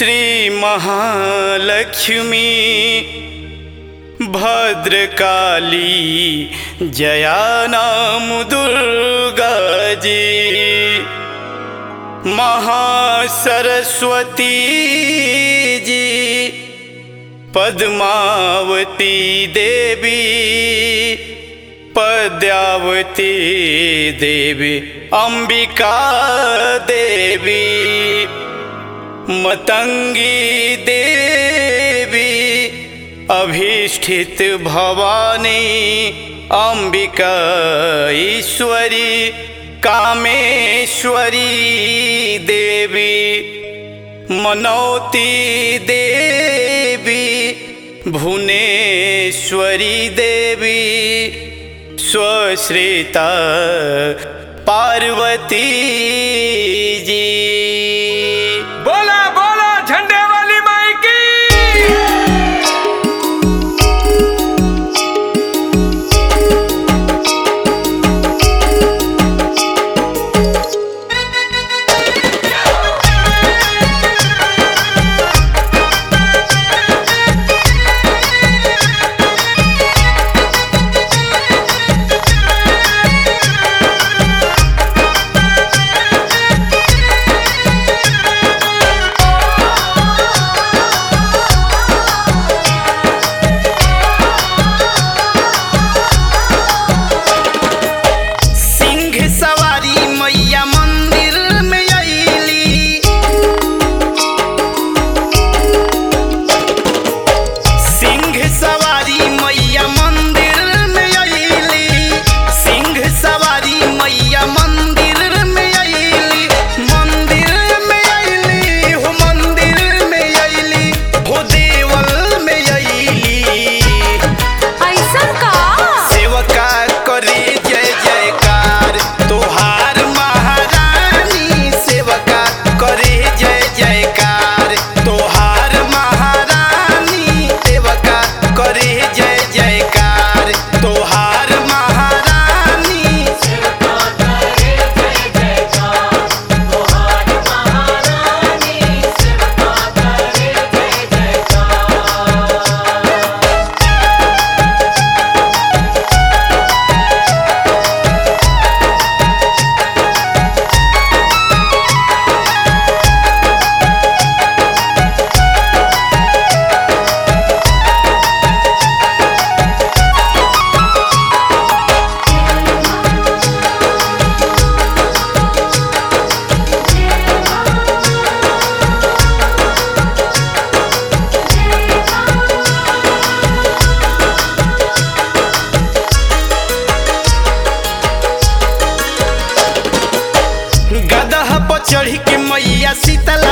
श्री महालक्ष्मी भद्रकाली जया नाम दुर्गा जी महासरस्वती जी पद्मावती देवी पद्यावती देवी अंबिका देवी मतंगी देवी अभीष्ठित भवानी अंबिका ईश्वरी कामेश्वरी देवी मनौती देवी भुवनेश्वरी देवी स्वश्रिता पार्वती जी बोला बोला झंडे वाली माई की सिंह सवारी मैया मंदिर में अली सिंह सवारी मैया मंदिर में अली सिंह सवारी मैया मंदिर में अली मंदिर में अली हो मंदिर में अली हो देवल में अली ऐसन का सेवका करे जय जयकार तोहार महारानी सेवका करे जय जयकार तोहार महारानी सेवका करे जय जयकार तोहार महारानी गदह पर चढ़ के मैया शीतला